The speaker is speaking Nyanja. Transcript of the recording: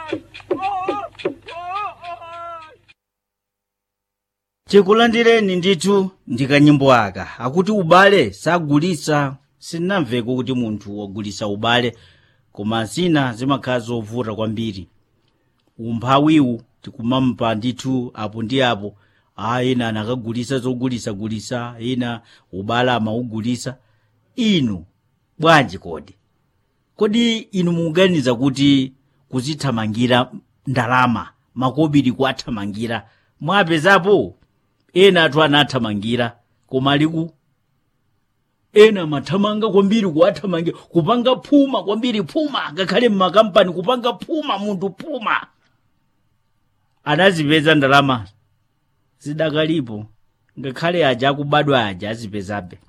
chikulandireni ndithu ndikanyimbo aka akuti ubale sagulitsa sinnamveko kuti munthu wagulitsa ubale koma zina zimakhala zovuta kwambiri umphawiwu tikumampa ndithu apo ndi apo a ena anakagulitsa zogulitsagulitsa ena ubale amaugulitsa inu bwanji kodi kodi inu mukuganiza kuti kuzithamangira ndalama makobiri kuathamangira mwapezapo ena athu anathamangira koma aliku ena amathamanga kwambiri kuwathamangira kupanga phuma kwambiri phuma ngakhale mmakampani kupanga phuma munthu phuma anazipeza ndalama zidakalipo ngakhale aja akubadwa aja azipezabe